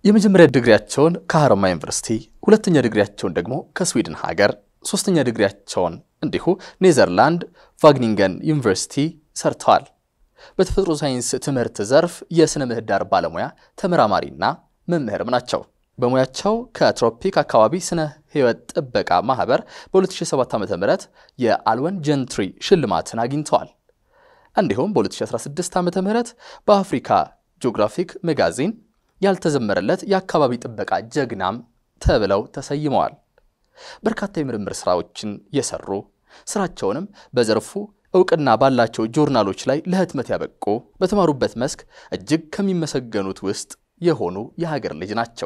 የመጀመሪያ ዲግሪያቸውን ከሀረማያ ዩኒቨርሲቲ፣ ሁለተኛ ዲግሪያቸውን ደግሞ ከስዊድን ሀገር፣ ሶስተኛ ዲግሪያቸውን እንዲሁ ኔዘርላንድ ቫግኒንገን ዩኒቨርሲቲ ሰርተዋል። በተፈጥሮ ሳይንስ ትምህርት ዘርፍ የሥነ ምህዳር ባለሙያ ተመራማሪና መምህርም ናቸው። በሙያቸው ከትሮፒክ አካባቢ ስነ ህይወት ጥበቃ ማህበር በ2007 ዓ ም የአልወን ጀንትሪ ሽልማትን አግኝተዋል። እንዲሁም በ2016 ዓ ም በአፍሪካ ጂኦግራፊክ መጋዚን ያልተዘመረለት የአካባቢ ጥበቃ ጀግናም ተብለው ተሰይመዋል። በርካታ የምርምር ስራዎችን የሰሩ ስራቸውንም በዘርፉ እውቅና ባላቸው ጆርናሎች ላይ ለህትመት ያበቁ በተማሩበት መስክ እጅግ ከሚመሰገኑት ውስጥ የሆኑ የሀገር ልጅ ናቸው።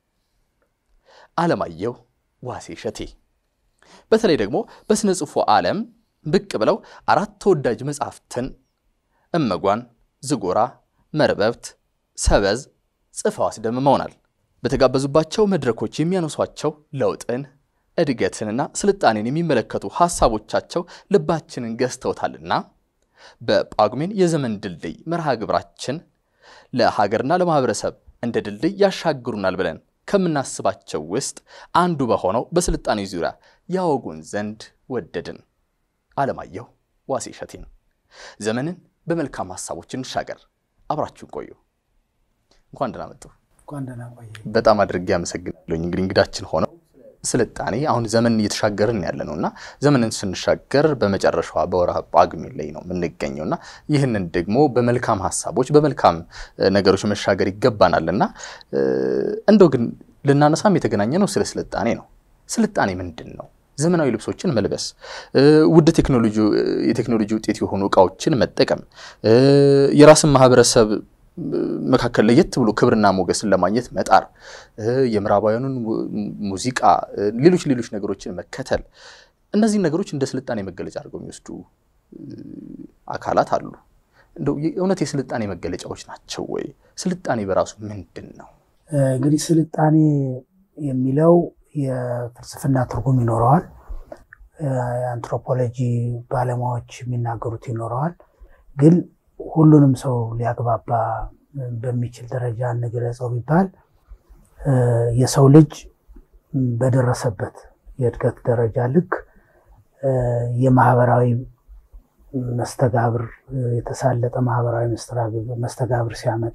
አለማየሁ ዋሴ እሸቴ በተለይ ደግሞ በሥነ ጽሑፉ ዓለም ብቅ ብለው አራት ተወዳጅ መጻሕፍትን እመጓን፣ ዝጎራ፣ መርበብት፣ ሰበዝ ጽፈው አስደምመውናል። በተጋበዙባቸው መድረኮች የሚያነሷቸው ለውጥን እድገትንና ስልጣኔን የሚመለከቱ ሐሳቦቻቸው ልባችንን ገዝተውታልና በጳጉሜን የዘመን ድልድይ መርሃ ግብራችን ለሀገርና ለማህበረሰብ እንደ ድልድይ ያሻግሩናል ብለን ከምናስባቸው ውስጥ አንዱ በሆነው በስልጣኔ ዙሪያ ያወጉን ዘንድ ወደድን። አለማየሁ ዋሴ እሸቴን ዘመንን በመልካም ሐሳቦች እንሻገር። አብራችሁን ቆዩ። እንኳን ደህና መጡ። በጣም አድርጌ አመሰግናለሁ። እንግዲህ እንግዳችን ሆነው ስልጣኔ አሁን ዘመን እየተሻገርን ያለ ነው እና ዘመንን ስንሻገር በመጨረሻዋ በወርሃ ጳጉሜ ላይ ነው የምንገኘው እና ይህንን ደግሞ በመልካም ሀሳቦች በመልካም ነገሮች መሻገር ይገባናል እና እንደው ግን ልናነሳም የተገናኘ ነው ስለ ስልጣኔ ነው። ስልጣኔ ምንድን ነው? ዘመናዊ ልብሶችን መልበስ፣ ውድ የቴክኖሎጂ ውጤት የሆኑ እቃዎችን መጠቀም፣ የራስን ማህበረሰብ መካከል ለየት ብሎ ክብርና ሞገስን ለማግኘት መጣር፣ የምዕራባውያኑን ሙዚቃ፣ ሌሎች ሌሎች ነገሮችን መከተል፣ እነዚህን ነገሮች እንደ ስልጣኔ መገለጫ አድርገው የሚወስዱ አካላት አሉ። እንደው እውነት የስልጣኔ መገለጫዎች ናቸው ወይ? ስልጣኔ በራሱ ምንድን ነው? እንግዲህ ስልጣኔ የሚለው የፍልስፍና ትርጉም ይኖረዋል። የአንትሮፖሎጂ ባለሙያዎች የሚናገሩት ይኖረዋል ግን ሁሉንም ሰው ሊያግባባ በሚችል ደረጃ እንግለጸው ቢባል የሰው ልጅ በደረሰበት የእድገት ደረጃ ልክ የማህበራዊ መስተጋብር የተሳለጠ ማህበራዊ መስተጋብር ሲያመጣ፣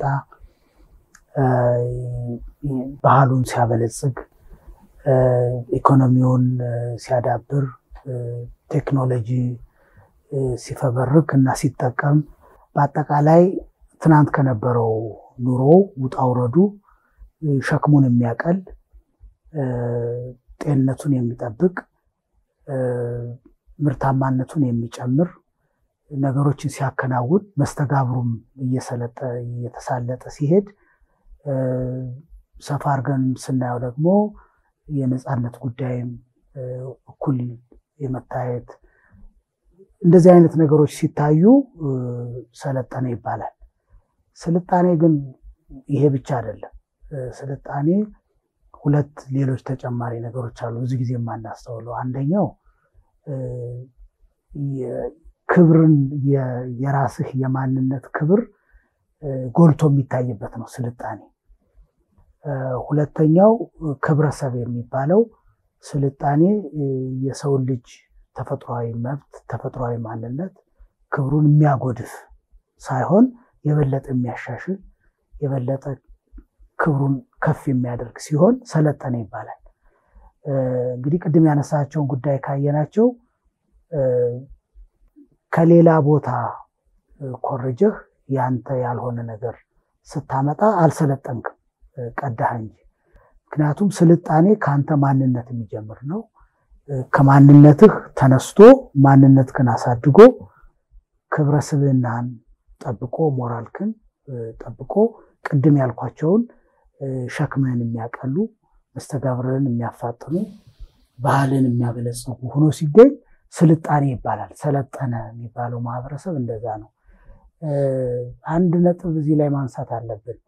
ባህሉን ሲያበለጽግ፣ ኢኮኖሚውን ሲያዳብር፣ ቴክኖሎጂ ሲፈበርክ እና ሲጠቀም በአጠቃላይ ትናንት ከነበረው ኑሮ ውጣ ውረዱ ሸክሙን የሚያቀል ጤንነቱን የሚጠብቅ ምርታማነቱን የሚጨምር ነገሮችን ሲያከናውን መስተጋብሩም እየሰለጠ እየተሳለጠ ሲሄድ ሰፋ አድርገን ስናየው ደግሞ የነፃነት ጉዳይም እኩል የመታየት እንደዚህ አይነት ነገሮች ሲታዩ ሰለጠነ ይባላል። ስልጣኔ ግን ይሄ ብቻ አይደለም። ስልጣኔ ሁለት ሌሎች ተጨማሪ ነገሮች አሉ ብዙ ጊዜ የማናስተውለው። አንደኛው ክብርን የራስህ የማንነት ክብር ጎልቶ የሚታይበት ነው ስልጣኔ። ሁለተኛው ክብረሰብ የሚባለው ስልጣኔ የሰውን ልጅ ተፈጥሯዊ መብት ተፈጥሯዊ ማንነት ክብሩን የሚያጎድፍ ሳይሆን የበለጠ የሚያሻሽል የበለጠ ክብሩን ከፍ የሚያደርግ ሲሆን ሰለጠነ ይባላል። እንግዲህ ቅድም ያነሳቸውን ጉዳይ ካየናቸው ከሌላ ቦታ ኮርጀህ ያንተ ያልሆነ ነገር ስታመጣ አልሰለጠንክም፣ ቀዳህ እንጂ። ምክንያቱም ስልጣኔ ከአንተ ማንነት የሚጀምር ነው። ከማንነትህ ተነስቶ ማንነትህን አሳድጎ ክብረ ስብዕናህን ጠብቆ ሞራልክን ጠብቆ ቅድም ያልኳቸውን ሸክምህን የሚያቀሉ መስተጋብርህን የሚያፋጥኑ ባህልን የሚያበለጽጉ ሆኖ ሲገኝ ስልጣኔ ይባላል። ሰለጠነ የሚባለው ማህበረሰብ እንደዛ ነው። አንድ ነጥብ እዚህ ላይ ማንሳት አለብን።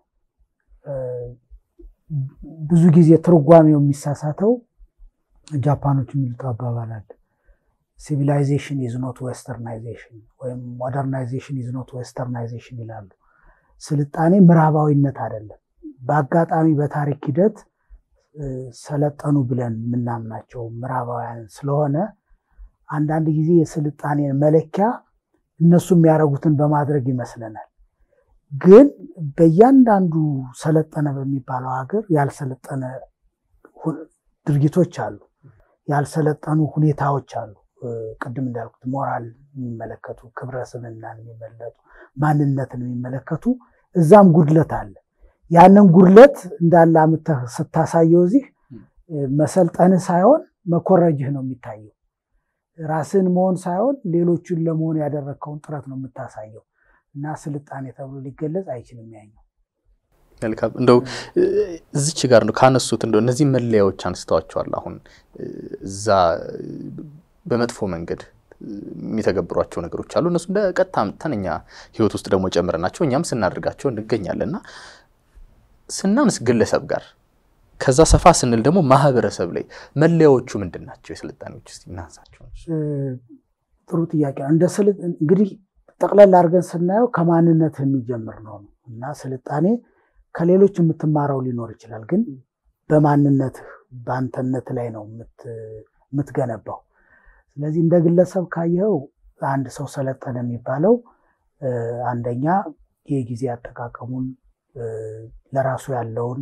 ብዙ ጊዜ ትርጓሜው የሚሳሳተው ጃፓኖች የሚሉት አባባል አለ። ሲቪላይዜሽን ኢዝ ኖት ዌስተርናይዜሽን ወይም ሞደርናይዜሽን ኢዝ ኖት ዌስተርናይዜሽን ይላሉ። ስልጣኔ ምዕራባዊነት አይደለም፣ በአጋጣሚ በታሪክ ሂደት ሰለጠኑ ብለን የምናምናቸው ምዕራባውያን ስለሆነ አንዳንድ ጊዜ የስልጣኔን መለኪያ እነሱ የሚያደርጉትን በማድረግ ይመስለናል። ግን በእያንዳንዱ ሰለጠነ በሚባለው ሀገር ያልሰለጠነ ድርጊቶች አሉ፣ ያልሰለጠኑ ሁኔታዎች አሉ። ቅድም እንዳልኩት ሞራል የሚመለከቱ ክብረ ስብናን የሚመለጡ ማንነትን የሚመለከቱ እዛም ጉድለት አለ። ያንን ጉድለት እንዳለ አምጥተህ ስታሳየው እዚህ መሰልጠንህ ሳይሆን መኮረጅህ ነው የሚታየው። ራስን መሆን ሳይሆን ሌሎቹን ለመሆን ያደረግከውን ጥረት ነው የምታሳየው እና ስልጣኔ ተብሎ ሊገለጽ አይችልም ያኛው። መልካም እንደው እዚች ጋር ነው ካነሱት እንደው እነዚህ መለያዎች አንስተዋቸዋል። አሁን እዛ በመጥፎ መንገድ የሚተገብሯቸው ነገሮች አሉ። እነሱ እንደ ቀጥታ አምጥተን እኛ ህይወት ውስጥ ደግሞ ጨምረናቸው እኛም ስናደርጋቸው እንገኛለን እና ስናንስ ግለሰብ ጋር ከዛ ሰፋ ስንል ደግሞ ማህበረሰብ ላይ መለያዎቹ ምንድን ናቸው? የስልጣኔዎች እስኪ እናንሳቸው። ጥሩ ጥያቄ ነው። እንደ እንግዲህ ጠቅለል አድርገን ስናየው ከማንነት የሚጀምር ነው እና ስልጣኔ ከሌሎች የምትማረው ሊኖር ይችላል፣ ግን በማንነትህ በአንተነት ላይ ነው የምትገነባው። ስለዚህ እንደ ግለሰብ ካየኸው አንድ ሰው ሰለጠነ የሚባለው አንደኛ የጊዜ አጠቃቀሙን ለራሱ ያለውን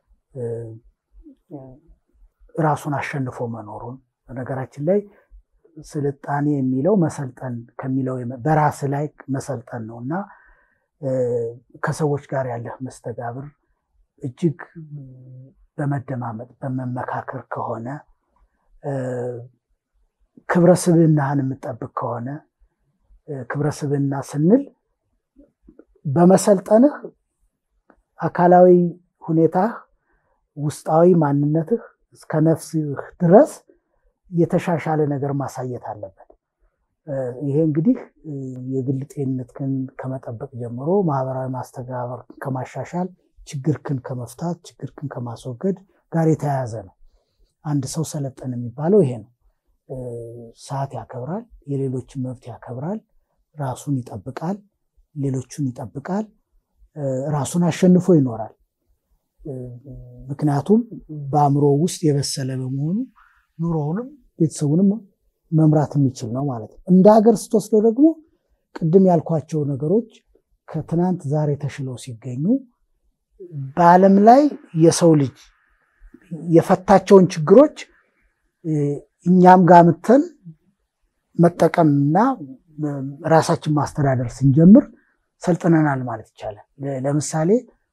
ራሱን አሸንፎ መኖሩን በነገራችን ላይ ስልጣኔ የሚለው መሰልጠን ከሚለው በራስ ላይ መሰልጠን ነው እና ከሰዎች ጋር ያለህ መስተጋብር እጅግ በመደማመጥ በመመካከር ከሆነ ክብረ ስብዕናህን የምጠብቅ ከሆነ ክብረ ስብዕና ስንል በመሰልጠንህ አካላዊ ሁኔታህ ውስጣዊ ማንነትህ እስከ ነፍስህ ድረስ የተሻሻለ ነገር ማሳየት አለበት። ይሄ እንግዲህ የግል ጤንነትህን ከመጠበቅ ጀምሮ ማህበራዊ ማስተጋበር ከማሻሻል፣ ችግርክን ከመፍታት፣ ችግርክን ከማስወገድ ጋር የተያያዘ ነው። አንድ ሰው ሰለጠነ የሚባለው ይሄ ነው። ሰዓት ያከብራል፣ የሌሎችን መብት ያከብራል፣ ራሱን ይጠብቃል፣ ሌሎቹን ይጠብቃል፣ ራሱን አሸንፎ ይኖራል። ምክንያቱም በአእምሮ ውስጥ የበሰለ በመሆኑ ኑሮውንም ቤተሰቡንም መምራት የሚችል ነው ማለት ነው። እንደ ሀገር ስትወስደው ደግሞ ቅድም ያልኳቸው ነገሮች ከትናንት ዛሬ ተሽለው ሲገኙ በዓለም ላይ የሰው ልጅ የፈታቸውን ችግሮች እኛም ጋር ምተን መጠቀምና ራሳችን ማስተዳደር ስንጀምር ሰልጥነናል ማለት ይቻላል። ለምሳሌ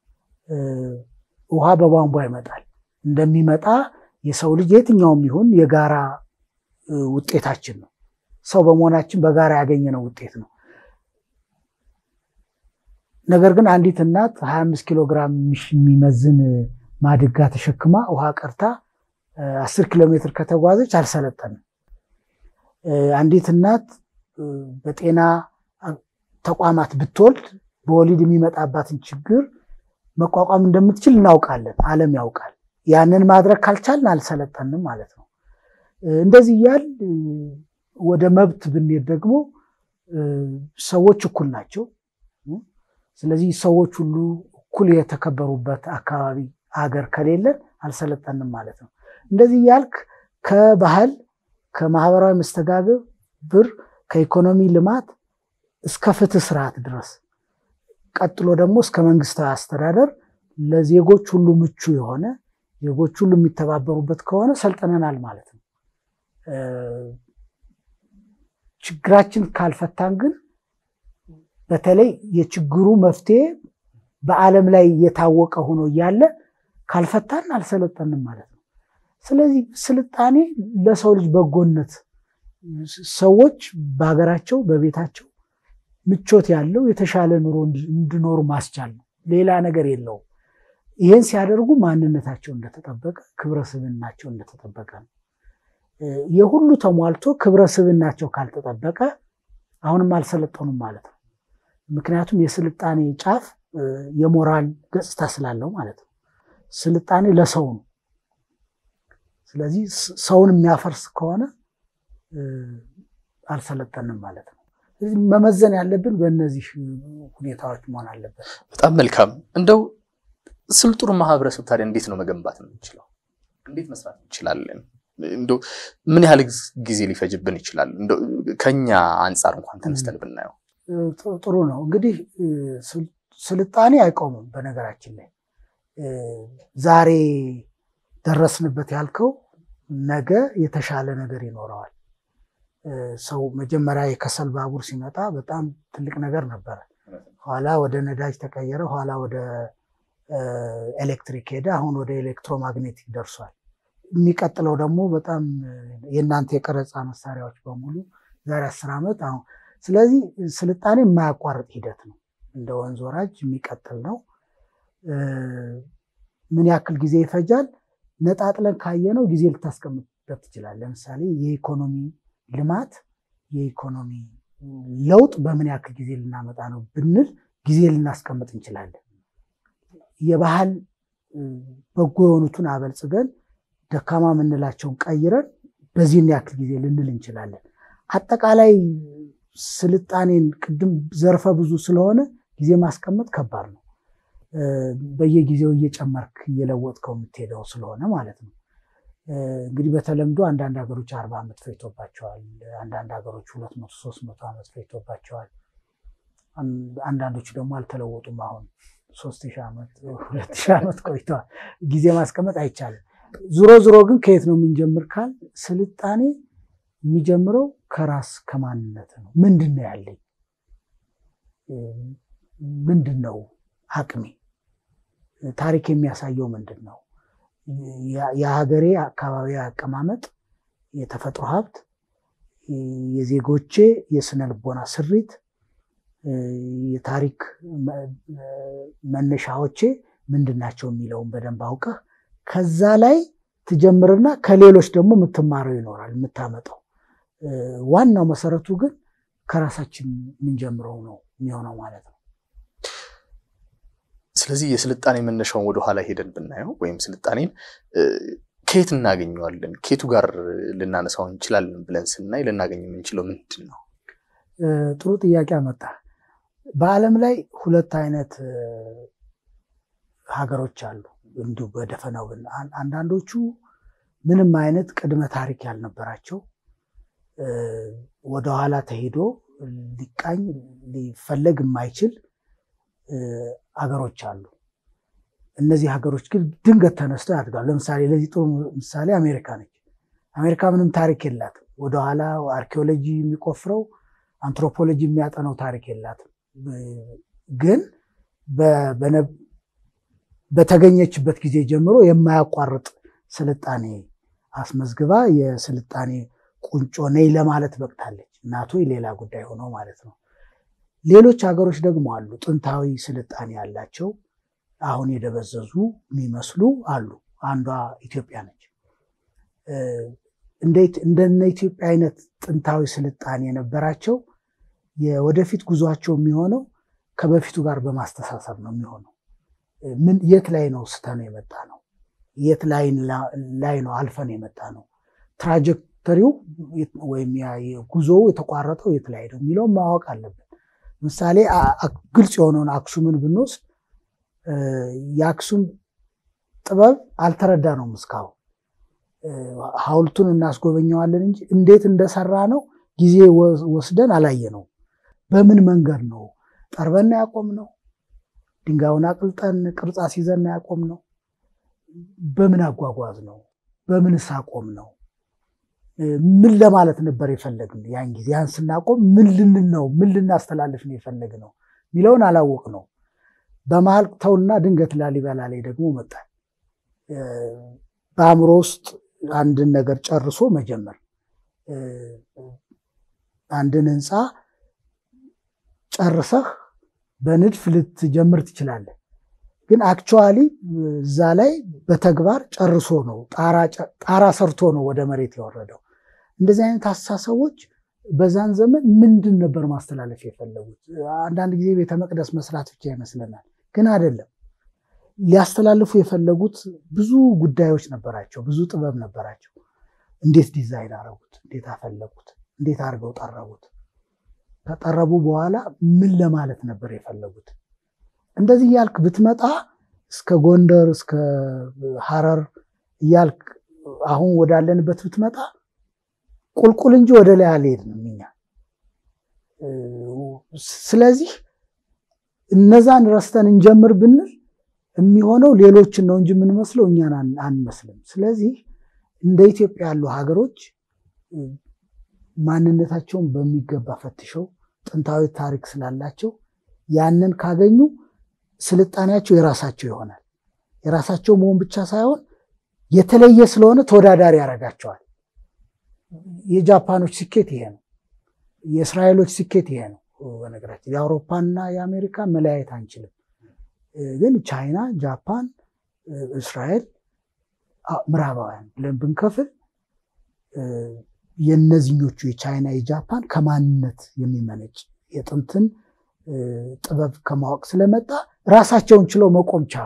ውሃ በቧንቧ ይመጣል። እንደሚመጣ የሰው ልጅ የትኛውም ይሁን የጋራ ውጤታችን ነው። ሰው በመሆናችን በጋራ ያገኘነው ውጤት ነው። ነገር ግን አንዲት እናት 25 ኪሎ ግራም የሚመዝን ማድጋ ተሸክማ ውሃ ቀርታ 10 ኪሎ ሜትር ከተጓዘች አልሰለጠንም። አንዲት እናት በጤና ተቋማት ብትወልድ በወሊድ የሚመጣባትን ችግር መቋቋም እንደምትችል እናውቃለን። ዓለም ያውቃል። ያንን ማድረግ ካልቻልን አልሰለጠንም ማለት ነው። እንደዚህ እያል ወደ መብት ብንሄድ ደግሞ ሰዎች እኩል ናቸው። ስለዚህ ሰዎች ሁሉ እኩል የተከበሩበት አካባቢ አገር ከሌለን አልሰለጠንም ማለት ነው። እንደዚህ እያልክ ከባህል ከማህበራዊ መስተጋብር ብር ከኢኮኖሚ ልማት እስከ ፍትህ ስርዓት ድረስ ቀጥሎ ደግሞ እስከ መንግስታዊ አስተዳደር ለዜጎች ሁሉ ምቹ የሆነ ዜጎች ሁሉ የሚተባበሩበት ከሆነ ሰልጥነናል ማለት ነው። ችግራችን ካልፈታን ግን በተለይ የችግሩ መፍትሄ በዓለም ላይ የታወቀ ሆኖ እያለ ካልፈታን አልሰለጠንም ማለት ነው። ስለዚህ ስልጣኔ ለሰው ልጅ በጎነት ሰዎች በሀገራቸው በቤታቸው ምቾት ያለው የተሻለ ኑሮ እንዲኖሩ ማስቻል ነው። ሌላ ነገር የለውም። ይህን ሲያደርጉ ማንነታቸው እንደተጠበቀ፣ ክብረ ስብዕናቸው እንደተጠበቀ ነው። የሁሉ ተሟልቶ ክብረ ስብዕናቸው ካልተጠበቀ አሁንም አልሰለጠኑም ማለት ነው። ምክንያቱም የስልጣኔ ጫፍ የሞራል ገጽታ ስላለው ማለት ነው። ስልጣኔ ለሰው ነው። ስለዚህ ሰውን የሚያፈርስ ከሆነ አልሰለጠንም ማለት ነው። ስለዚህ መመዘን ያለብን በእነዚህ ሁኔታዎች መሆን አለበት። በጣም መልካም። እንደው ስልጡን ማህበረሰብ ታዲያ እንዴት ነው መገንባት የምንችለው? እንዴት መስራት እንችላለን? እንደው ምን ያህል ጊዜ ሊፈጅብን ይችላል? እንደው ከኛ አንጻር እንኳን ተነስተን ብናየው ጥሩ ነው። እንግዲህ ስልጣኔ አይቆምም። በነገራችን ላይ ዛሬ ደረስንበት ያልከው ነገ የተሻለ ነገር ይኖረዋል። ሰው መጀመሪያ የከሰል ባቡር ሲመጣ በጣም ትልቅ ነገር ነበረ። ኋላ ወደ ነዳጅ ተቀየረ። ኋላ ወደ ኤሌክትሪክ ሄደ። አሁን ወደ ኤሌክትሮማግኔቲክ ደርሷል። የሚቀጥለው ደግሞ በጣም የእናንተ የቀረጻ መሳሪያዎች በሙሉ ዛሬ አስር ዓመት አሁን ስለዚህ ስልጣኔ የማያቋርጥ ሂደት ነው። እንደ ወንዝ ወራጅ የሚቀጥል ነው። ምን ያክል ጊዜ ይፈጃል? ነጣጥለን ካየነው ጊዜ ልታስቀምጥበት ትችላል። ለምሳሌ የኢኮኖሚ ልማት የኢኮኖሚ ለውጥ በምን ያክል ጊዜ ልናመጣ ነው ብንል ጊዜ ልናስቀምጥ እንችላለን። የባህል በጎ የሆኑትን አበልጽገን ደካማ የምንላቸውን ቀይረን በዚህን ያክል ጊዜ ልንል እንችላለን። አጠቃላይ ስልጣኔን ቅድም ዘርፈ ብዙ ስለሆነ ጊዜ ማስቀመጥ ከባድ ነው። በየጊዜው እየጨመርክ እየለወጥከው የምትሄደው ስለሆነ ማለት ነው። እንግዲህ በተለምዶ አንዳንድ ሀገሮች አርባ ዓመት ፈጅቶባቸዋል። አንዳንድ ሀገሮች ሁለት መቶ ሶስት መቶ ዓመት ፈጅቶባቸዋል። አንዳንዶቹ ደግሞ አልተለወጡም። አሁን ሶስት ሺህ ዓመት ሁለት ሺህ ዓመት ቆይተዋል። ጊዜ ማስቀመጥ አይቻልም። ዞሮ ዞሮ ግን ከየት ነው የምንጀምር ካል ስልጣኔ የሚጀምረው ከራስ ከማንነት ነው። ምንድን ነው ያለኝ? ምንድን ነው አቅሜ? ታሪክ የሚያሳየው ምንድን ነው? የሀገሬ አካባቢ አቀማመጥ፣ የተፈጥሮ ሀብት፣ የዜጎቼ የስነ ልቦና ስሪት፣ የታሪክ መነሻዎቼ ምንድን ናቸው የሚለውን በደንብ አውቀህ ከዛ ላይ ትጀምርና ከሌሎች ደግሞ የምትማረው ይኖራል የምታመጣው። ዋናው መሰረቱ ግን ከራሳችን የምንጀምረው ነው የሚሆነው ማለት ነው። ስለዚህ የስልጣኔ መነሻውን ወደኋላ ሄደን ብናየው ወይም ስልጣኔን ከየት እናገኘዋለን፣ ከየቱ ጋር ልናነሳው እንችላለን ብለን ስናይ ልናገኝ የምንችለው ምንድን ነው? ጥሩ ጥያቄ አመጣ። በዓለም ላይ ሁለት አይነት ሀገሮች አሉ። እንዲሁ በደፈናው አንዳንዶቹ ምንም አይነት ቅድመ ታሪክ ያልነበራቸው ወደኋላ ተሄዶ ሊቃኝ ሊፈለግ የማይችል ሀገሮች አሉ። እነዚህ ሀገሮች ግን ድንገት ተነስተው ያድጋሉ። ለምሳሌ ለዚህ ጥሩ ምሳሌ አሜሪካ ነች። አሜሪካ ምንም ታሪክ የላትም። ወደኋላ አርኪኦሎጂ የሚቆፍረው አንትሮፖሎጂ የሚያጠነው ታሪክ የላትም። ግን በተገኘችበት ጊዜ ጀምሮ የማያቋርጥ ስልጣኔ አስመዝግባ የስልጣኔ ቁንጮ ነኝ ለማለት በቅታለች። እናቶ ሌላ ጉዳይ ሆኖ ማለት ነው። ሌሎች ሀገሮች ደግሞ አሉ፣ ጥንታዊ ስልጣኔ ያላቸው አሁን የደበዘዙ የሚመስሉ አሉ። አንዷ ኢትዮጵያ ነች። እንደነ ኢትዮጵያ አይነት ጥንታዊ ስልጣኔ የነበራቸው የወደፊት ጉዟቸው የሚሆነው ከበፊቱ ጋር በማስተሳሰብ ነው የሚሆነው። ምን የት ላይ ነው ስተነው የመጣ ነው? የት ላይ ነው አልፈን የመጣ ነው? ትራጀክተሪው ወይም ጉዞው የተቋረጠው የት ላይ ነው የሚለውን ማወቅ አለብን። ምሳሌ ግልጽ የሆነውን አክሱምን ብንወስድ የአክሱም ጥበብ አልተረዳ ነው እስካሁን። ሐውልቱን እናስጎበኘዋለን እንጂ እንዴት እንደሰራ ነው ጊዜ ወስደን አላየ ነው። በምን መንገድ ነው ጠርበና ያቆም ነው? ድንጋዩን አቅልጠን ቅርጻ ሲዘና ያቆም ነው? በምን አጓጓዝ ነው? በምንስ አቆም ነው? ምን ለማለት ነበር የፈለግን? ያን ጊዜ ያን ስናቆም ምን ልንል ነው? ምን ልናስተላልፍ ነው የፈለግ ነው የሚለውን አላወቅ ነው። በመሀል ተውና ድንገት ላሊበላ ላይ ደግሞ መጣል። በአእምሮ ውስጥ አንድን ነገር ጨርሶ መጀመር አንድን ህንፃ ጨርሰህ በንድፍ ልትጀምር ትችላለህ። ግን አክቹዋሊ እዛ ላይ በተግባር ጨርሶ ነው ጣራ ሰርቶ ነው ወደ መሬት የወረደው። እንደዚህ አይነት አስተሳሰቦች በዛን ዘመን ምንድን ነበር ማስተላለፍ የፈለጉት? አንዳንድ ጊዜ ቤተ መቅደስ መስራት ብቻ ይመስለናል፣ ግን አይደለም። ሊያስተላልፉ የፈለጉት ብዙ ጉዳዮች ነበራቸው፣ ብዙ ጥበብ ነበራቸው። እንዴት ዲዛይን አረጉት? እንዴት አፈለጉት? እንዴት አድርገው ጠረቡት? ከጠረቡ በኋላ ምን ለማለት ነበር የፈለጉት? እንደዚህ እያልክ ብትመጣ እስከ ጎንደር እስከ ሐረር እያልክ አሁን ወዳለንበት ብትመጣ ቁልቁል እንጂ ወደ ላይ አልሄድንም እኛ። ስለዚህ እነዛን ረስተን እንጀምር ብንል የሚሆነው ሌሎችን ነው እንጂ የምንመስለው እኛን አንመስልም። ስለዚህ እንደ ኢትዮጵያ ያሉ ሀገሮች ማንነታቸውን በሚገባ ፈትሸው ጥንታዊ ታሪክ ስላላቸው ያንን ካገኙ ስልጣኔያቸው የራሳቸው ይሆናል። የራሳቸው መሆን ብቻ ሳይሆን የተለየ ስለሆነ ተወዳዳሪ ያደርጋቸዋል። የጃፓኖች ስኬት ይሄ ነው። የእስራኤሎች ስኬት ይሄ ነው። በነገራችን የአውሮፓና የአሜሪካ መለያየት አንችልም። ግን ቻይና፣ ጃፓን፣ እስራኤል፣ ምዕራባውያን ብለን ብንከፍል የእነዚኞቹ የቻይና የጃፓን ከማንነት የሚመነጭ የጥንትን ጥበብ ከማወቅ ስለመጣ ራሳቸውን ችለው መቆም ቻሉ።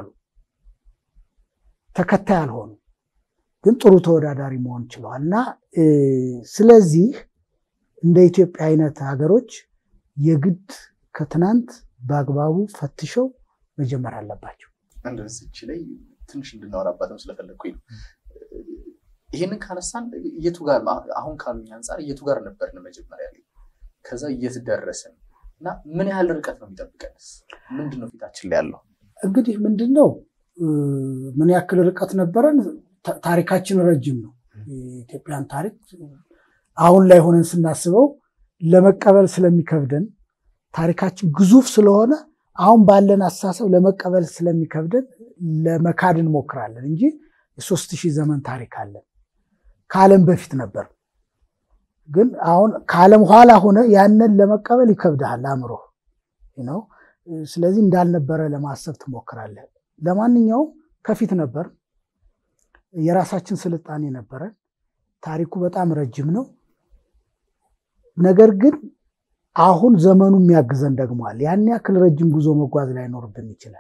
ተከታይ አልሆኑ፣ ግን ጥሩ ተወዳዳሪ መሆን ችለዋል። እና ስለዚህ እንደ ኢትዮጵያ አይነት ሀገሮች የግድ ከትናንት በአግባቡ ፈትሸው መጀመር አለባቸው። እንደዚች ላይ ትንሽ እንድናወራባትም ስለፈለግኩኝ ነው። ይህንን ካነሳን የቱ ጋር አሁን ካሉኝ አንጻር የቱ ጋር ነበርን መጀመሪያ ላይ ከዛ የት ደረስን እና ምን ያህል ርቀት ነው የሚጠብቀንስ? ምንድን ነው ፊታችን ላይ ያለው? እንግዲህ ምንድን ነው ምን ያክል ርቀት ነበረን? ታሪካችን ረጅም ነው። የኢትዮጵያን ታሪክ አሁን ላይ ሆነን ስናስበው ለመቀበል ስለሚከብደን ታሪካችን ግዙፍ ስለሆነ አሁን ባለን አስተሳሰብ ለመቀበል ስለሚከብደን ለመካድ እንሞክራለን እንጂ የሶስት ሺህ ዘመን ታሪክ አለን። ከዓለም በፊት ነበር። ግን አሁን ከዓለም ኋላ ሆነ ያንን ለመቀበል ይከብድሃል አእምሮ ነው። ስለዚህ እንዳልነበረ ለማሰብ ትሞክራለህ። ለማንኛውም ከፊት ነበር፣ የራሳችን ስልጣኔ ነበረን። ታሪኩ በጣም ረጅም ነው። ነገር ግን አሁን ዘመኑ የሚያግዘን ደግሟል። ያን ያክል ረጅም ጉዞ መጓዝ ላይኖርብን ይችላል።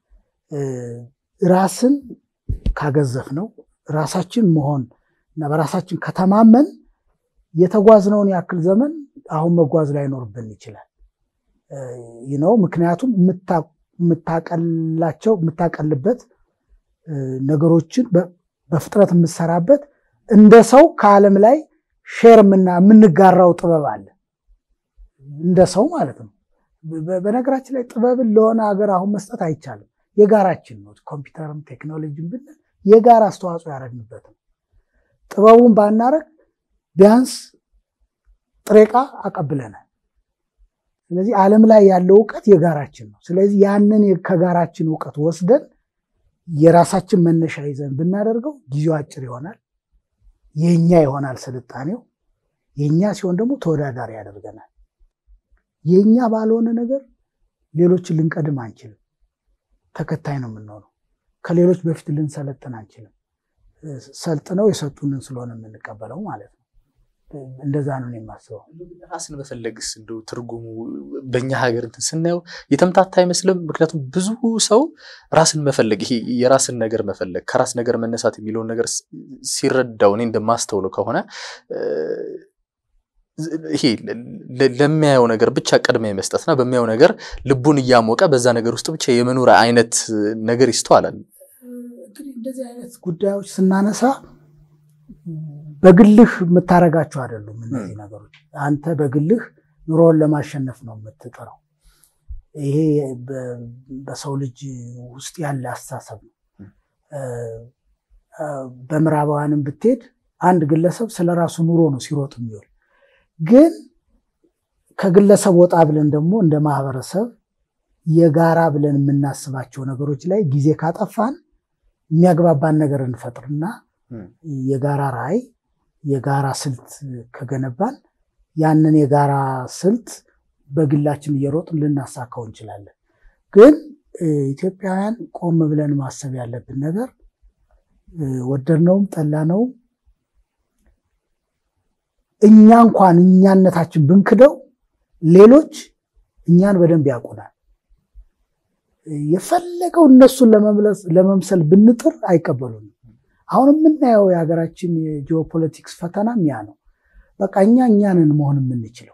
ራስን ካገዘፍ ነው ራሳችን መሆን እና በራሳችን ከተማመን የተጓዝነውን ያክል ዘመን አሁን መጓዝ ላይኖርብን ይችላል ነው። ምክንያቱም የምታቀላቸው የምታቀልበት ነገሮችን በፍጥነት የምትሰራበት እንደ ሰው ከዓለም ላይ ሼር የምንጋራው ጥበብ አለ እንደ ሰው ማለት ነው። በነገራችን ላይ ጥበብን ለሆነ ሀገር አሁን መስጠት አይቻልም። የጋራችን ነው። ኮምፒውተርም ቴክኖሎጂም ብንል የጋራ አስተዋጽኦ ያደረግንበት ነው። ጥበቡን ባናረግ ቢያንስ ጥሬ ዕቃ አቀብለናል። ስለዚህ ዓለም ላይ ያለው እውቀት የጋራችን ነው። ስለዚህ ያንን ከጋራችን እውቀት ወስደን የራሳችን መነሻ ይዘን ብናደርገው ጊዜው አጭር ይሆናል። የኛ ይሆናል ስልጣኔው። የኛ ሲሆን ደግሞ ተወዳዳሪ ያደርገናል። የኛ ባልሆነ ነገር ሌሎችን ልንቀድም አንችልም። ተከታይ ነው የምንሆነው። ከሌሎች በፊት ልንሰለጥን አንችልም። ሰልጥነው የሰጡንን ስለሆነ የምንቀበለው ማለት ነው። እንደዛ ነው የማስበው። ራስን መፈለግስ እንደው ትርጉሙ በእኛ ሀገር እንትን ስናየው የተምታታ አይመስልም? ምክንያቱም ብዙ ሰው ራስን መፈለግ ይሄ የራስን ነገር መፈለግ ከራስ ነገር መነሳት የሚለውን ነገር ሲረዳው እኔ እንደማስተውለው ከሆነ ይሄ ለሚያየው ነገር ብቻ ቅድሚያ የመስጠትና በሚያየው ነገር ልቡን እያሞቀ በዛ ነገር ውስጥ ብቻ የመኖር አይነት ነገር ይስተዋላል። እንግዲህ እንደዚህ አይነት ጉዳዮች ስናነሳ በግልህ የምታረጋቸው አይደሉም። እነዚህ ነገሮች አንተ በግልህ ኑሮውን ለማሸነፍ ነው የምትጥረው። ይሄ በሰው ልጅ ውስጥ ያለ አስተሳሰብ ነው። በምዕራባውያንም ብትሄድ አንድ ግለሰብ ስለ ራሱ ኑሮ ነው ሲሮጥ የሚውል ግን ከግለሰብ ወጣ ብለን ደግሞ እንደ ማህበረሰብ የጋራ ብለን የምናስባቸው ነገሮች ላይ ጊዜ ካጠፋን የሚያግባባን ነገር እንፈጥርና የጋራ ራዕይ፣ የጋራ ስልት ከገነባን ያንን የጋራ ስልት በግላችን እየሮጥን ልናሳካው እንችላለን። ግን ኢትዮጵያውያን ቆም ብለን ማሰብ ያለብን ነገር ወደድነውም ጠላነውም እኛ እንኳን እኛነታችን ብንክደው ሌሎች እኛን በደንብ ያውቁናል። የፈለገው እነሱን ለመምሰል ብንጥር አይቀበሉንም። አሁን የምናየው የሀገራችን የጂኦፖለቲክስ ፈተናም ያ ነው። በቃ እኛ እኛንን መሆን የምንችለው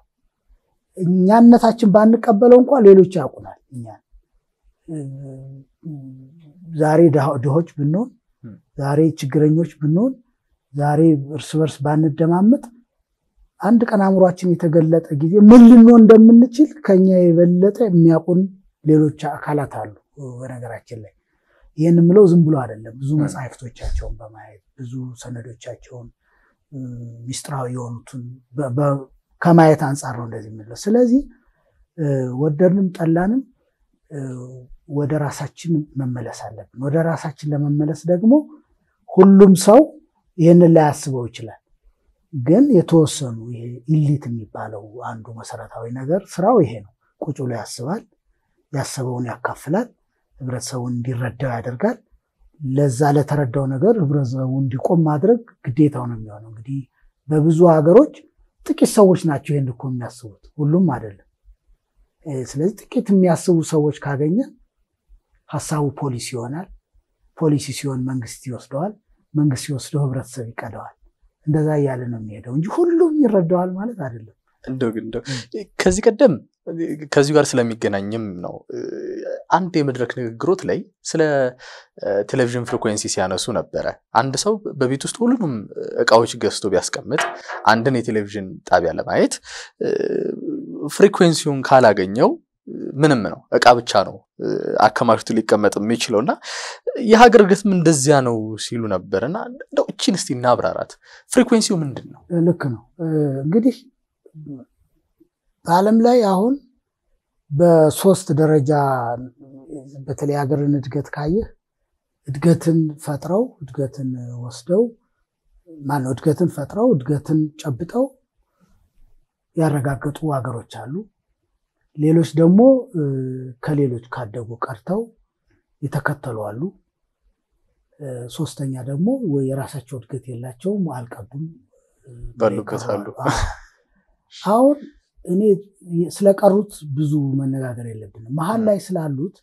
እኛነታችን ባንቀበለው እንኳን ሌሎች ያውቁናል። እኛን ዛሬ ድሆች ብንሆን፣ ዛሬ ችግረኞች ብንሆን፣ ዛሬ እርስ በርስ ባንደማመጥ አንድ ቀን አእምሯችን የተገለጠ ጊዜ ምን ልንሆን እንደምንችል ከኛ የበለጠ የሚያውቁን ሌሎች አካላት አሉ። በነገራችን ላይ ይህን የምለው ዝም ብሎ አይደለም። ብዙ መጽሐፍቶቻቸውን በማየት ብዙ ሰነዶቻቸውን ሚስጥራዊ የሆኑትን ከማየት አንጻር ነው እንደዚህ የምለው። ስለዚህ ወደድንም ጠላንም ወደ ራሳችን መመለስ አለብን። ወደ ራሳችን ለመመለስ ደግሞ ሁሉም ሰው ይህንን ላያስበው ይችላል። ግን የተወሰኑ ይሄ ኢሊት የሚባለው አንዱ መሰረታዊ ነገር ስራው ይሄ ነው። ቁጭ ብሎ ያስባል፣ ያሰበውን ያካፍላል፣ ህብረተሰቡን እንዲረዳው ያደርጋል። ለዛ ለተረዳው ነገር ህብረተሰቡ እንዲቆም ማድረግ ግዴታው ነው የሚሆነው። እንግዲህ በብዙ ሀገሮች ጥቂት ሰዎች ናቸው ይህን እኮ የሚያስቡት፣ ሁሉም አይደለም። ስለዚህ ጥቂት የሚያስቡ ሰዎች ካገኘ ሀሳቡ ፖሊሲ ይሆናል። ፖሊሲ ሲሆን መንግስት ይወስደዋል። መንግስት ሲወስደው ህብረተሰብ ይቀደዋል። እንደዛ እያለ ነው የሚሄደው እንጂ ሁሉም ይረዳዋል ማለት አይደለም። እንደው ግን እንደው ከዚህ ቀደም ከዚሁ ጋር ስለሚገናኝም ነው አንድ የመድረክ ንግግሮት ላይ ስለ ቴሌቪዥን ፍሪኩዌንሲ ሲያነሱ ነበረ። አንድ ሰው በቤት ውስጥ ሁሉንም እቃዎች ገዝቶ ቢያስቀምጥ አንድን የቴሌቪዥን ጣቢያ ለማየት ፍሪኩዌንሲውን ካላገኘው ምንም ነው እቃ ብቻ ነው አከማችቶ ሊቀመጥ የሚችለው እና የሀገር እድገትም እንደዚያ ነው ሲሉ ነበር። እና እንደው እችን እስቲ እናብራራት። ፍሪኩዌንሲው ምንድን ነው? ልክ ነው እንግዲህ በዓለም ላይ አሁን በሶስት ደረጃ በተለይ ሀገርን እድገት ካየህ እድገትን ፈጥረው እድገትን ወስደው ማነው እድገትን ፈጥረው እድገትን ጨብጠው ያረጋገጡ ሀገሮች አሉ። ሌሎች ደግሞ ከሌሎች ካደጉ ቀርተው የተከተሉ አሉ። ሶስተኛ ደግሞ ወይ የራሳቸው እድገት የላቸውም አልቀዱም ባሉበት አሉ። አሁን እኔ ስለቀሩት ብዙ መነጋገር የለብንም። መሀል ላይ ስላሉት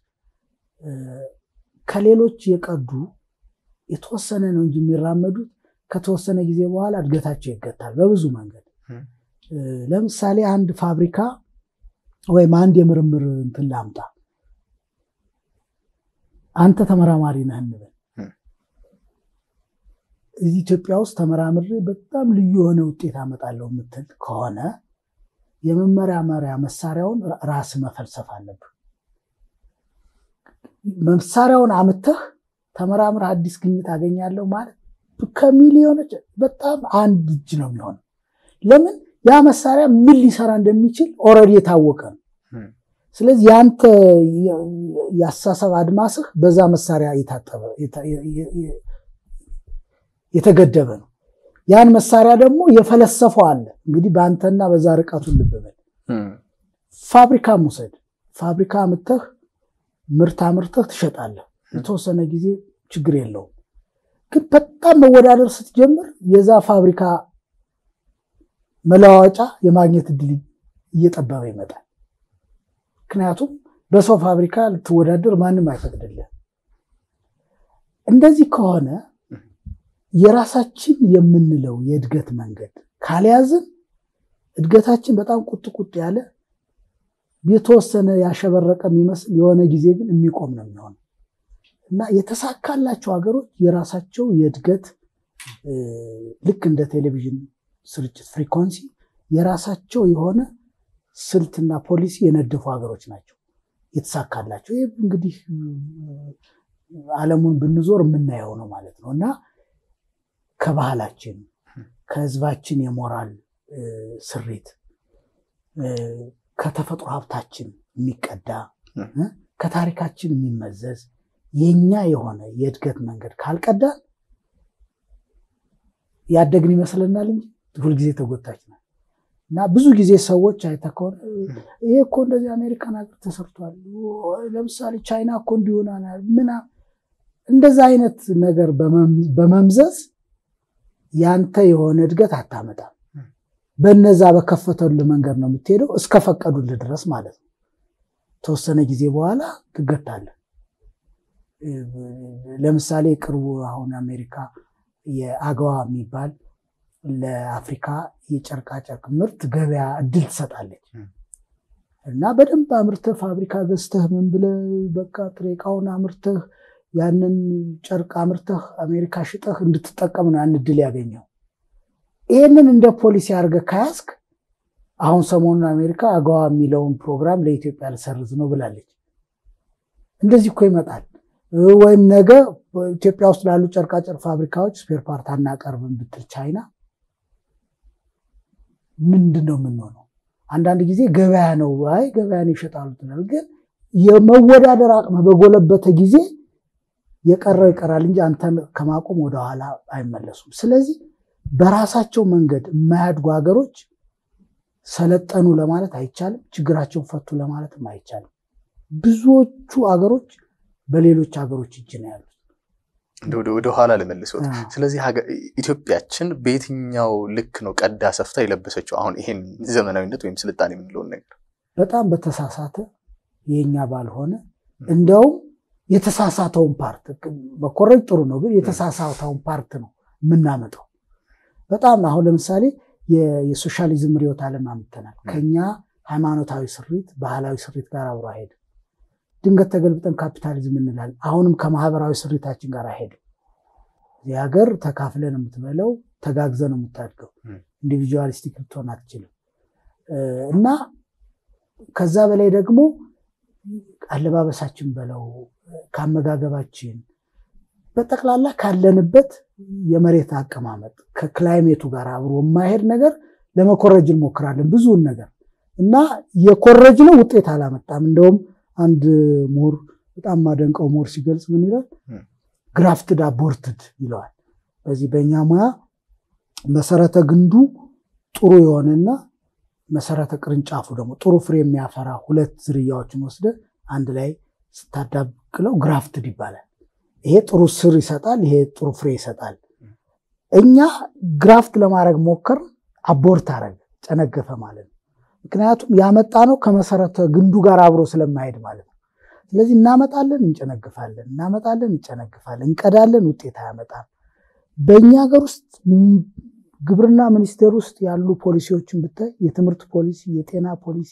ከሌሎች የቀዱ የተወሰነ ነው እንጂ የሚራመዱት ከተወሰነ ጊዜ በኋላ እድገታቸው ይገታል በብዙ መንገድ። ለምሳሌ አንድ ፋብሪካ ወይም አንድ የምርምር እንትን ላምጣ። አንተ ተመራማሪ ነህ እንበል። እዚህ ኢትዮጵያ ውስጥ ተመራምሬ በጣም ልዩ የሆነ ውጤት አመጣለሁ የምትል ከሆነ የመመራመሪያ መሳሪያውን ራስ መፈልሰፍ አለብህ። መሳሪያውን አምተህ ተመራምረህ አዲስ ግኝት አገኛለሁ ማለት ከሚሊዮኖች በጣም አንድ እጅ ነው የሚሆነው። ለምን ያ መሳሪያ ምን ሊሰራ እንደሚችል ኦልሬዲ የታወቀ ነው። ስለዚህ የአንተ የአስተሳሰብ አድማስህ በዛ መሳሪያ የታጠበ የተገደበ ነው። ያን መሳሪያ ደግሞ የፈለሰፈው አለ። እንግዲህ በአንተና በዛ ርቀቱን ልብ በል። ፋብሪካ ውሰድ። ፋብሪካ አምጥተህ ምርት አምርተህ ትሸጣለህ። የተወሰነ ጊዜ ችግር የለውም። ግን በጣም መወዳደር ስትጀምር የዛ ፋብሪካ መለዋወጫ የማግኘት እድል እየጠበበ ይመጣል። ምክንያቱም በሰው ፋብሪካ ልትወዳደር ማንም አይፈቅድልህ። እንደዚህ ከሆነ የራሳችን የምንለው የእድገት መንገድ ካልያዝን እድገታችን በጣም ቁጥ ቁጥ ያለ የተወሰነ ያሸበረቀ የሚመስል የሆነ ጊዜ ግን የሚቆም ነው የሚሆነው እና የተሳካላቸው ሀገሮች የራሳቸው የእድገት ልክ እንደ ቴሌቪዥን ስርጭት ፍሪኮንሲ የራሳቸው የሆነ ስልትና ፖሊሲ የነደፉ ሀገሮች ናቸው የተሳካላቸው። ይህ እንግዲህ ዓለሙን ብንዞር የምናየው ነው ማለት ነው እና ከባህላችን ከህዝባችን የሞራል ስሪት ከተፈጥሮ ሀብታችን የሚቀዳ ከታሪካችን የሚመዘዝ የኛ የሆነ የእድገት መንገድ ካልቀዳን ያደግን ይመስለናል እንጂ ሁልጊዜ ተጎታች ነው እና ብዙ ጊዜ ሰዎች አይተህ ከሆነ ይሄ እኮ እንደዚህ አሜሪካን ሀገር ተሰርቷል፣ ለምሳሌ ቻይና እኮ እንዲሆናል ምና እንደዛ አይነት ነገር በመምዘዝ ያንተ የሆነ እድገት አታመጣም። በነዛ በከፈተልህ መንገድ ነው የምትሄደው እስከፈቀዱልህ ድረስ ማለት ነው። ተወሰነ ጊዜ በኋላ ትገታለህ። ለምሳሌ ቅርቡ አሁን አሜሪካ የአገዋ የሚባል ለአፍሪካ የጨርቃጨርቅ ምርት ገበያ እድል ትሰጣለች እና በደንብ አምርተህ ፋብሪካ ገዝተህ ምን ብለህ በቃ ጥሬ ዕቃውን አምርተህ ያንን ጨርቅ አምርተህ አሜሪካ ሽጠህ እንድትጠቀም ነው ያን እድል ያገኘው። ይህንን እንደ ፖሊሲ አድርገህ ከያዝክ አሁን ሰሞኑን አሜሪካ አገዋ የሚለውን ፕሮግራም ለኢትዮጵያ ልሰርዝ ነው ብላለች። እንደዚህ እኮ ይመጣል። ወይም ነገ ኢትዮጵያ ውስጥ ላሉ ጨርቃጨርቅ ፋብሪካዎች ስፔር ፓርት አናቀርብም ብትል ቻይና ምንድን ነው የምንሆነው? አንዳንድ ጊዜ ገበያ ነው አይ ገበያን ይሸጣሉ ትላል። ግን የመወዳደር አቅም በጎለበተ ጊዜ የቀረው ይቀራል እንጂ አንተን ከማቆም ወደኋላ አይመለሱም። ስለዚህ በራሳቸው መንገድ የማያድጉ ሀገሮች ሰለጠኑ ለማለት አይቻልም። ችግራቸውን ፈቱ ለማለትም አይቻልም። ብዙዎቹ ሀገሮች በሌሎች ሀገሮች እጅ ነው ያሉት። ወደ ኋላ ልመልሶት። ስለዚህ ኢትዮጵያችን በየትኛው ልክ ነው ቀዳ ሰፍታ የለበሰችው አሁን ይሄን ዘመናዊነት ወይም ስልጣኔ የምንለውን ነገር? በጣም በተሳሳተ የኛ ባልሆነ እንዲያውም የተሳሳተውን ፓርት መኮረጅ ጥሩ ነው፣ ግን የተሳሳተውን ፓርት ነው የምናመጣው። በጣም አሁን ለምሳሌ የሶሻሊዝም ርዕዮተ ዓለም አምጥተናል። ከኛ ሃይማኖታዊ ስሪት፣ ባህላዊ ስሪት ጋር አብሮ አይሄድም። ድንገት ተገልብጠን ካፒታሊዝም እንላለን። አሁንም ከማህበራዊ ስሪታችን ጋር አይሄድም። እዚህ ሀገር ተካፍለ ነው የምትበለው፣ ተጋግዘ ነው የምታድገው። ኢንዲቪጁዋሊስቲክ ልትሆን አትችልም። እና ከዛ በላይ ደግሞ አለባበሳችን በለው ከአመጋገባችን በጠቅላላ ካለንበት የመሬት አቀማመጥ ከክላይሜቱ ጋር አብሮ የማይሄድ ነገር ለመኮረጅ እንሞክራለን ብዙውን ነገር እና የኮረጅ ነው ውጤት አላመጣም። እንደውም አንድ ምሁር በጣም ማደንቀው ምሁር ሲገልጽ ምን ይላል? ግራፍትድ አቦርትድ ይለዋል። በዚህ በእኛ ሙያ መሰረተ ግንዱ ጥሩ የሆነና መሰረተ ቅርንጫፉ ደግሞ ጥሩ ፍሬ የሚያፈራ ሁለት ዝርያዎችን ወስደ አንድ ላይ ስታዳብቅለው ግራፍትድ ይባላል። ይሄ ጥሩ ስር ይሰጣል፣ ይሄ ጥሩ ፍሬ ይሰጣል። እኛ ግራፍት ለማድረግ ሞከር፣ አቦርት አረግ ጨነገፈ ማለት ነው። ምክንያቱም ያመጣ ነው ከመሰረተ ግንዱ ጋር አብሮ ስለማሄድ ማለት ነው። ስለዚህ እናመጣለን፣ እንጨነግፋለን፣ እናመጣለን፣ እንጨነግፋለን፣ እንቀዳለን፣ ውጤት አያመጣም። በእኛ ሀገር ውስጥ ግብርና ሚኒስቴር ውስጥ ያሉ ፖሊሲዎችን ብታይ የትምህርት ፖሊሲ፣ የጤና ፖሊሲ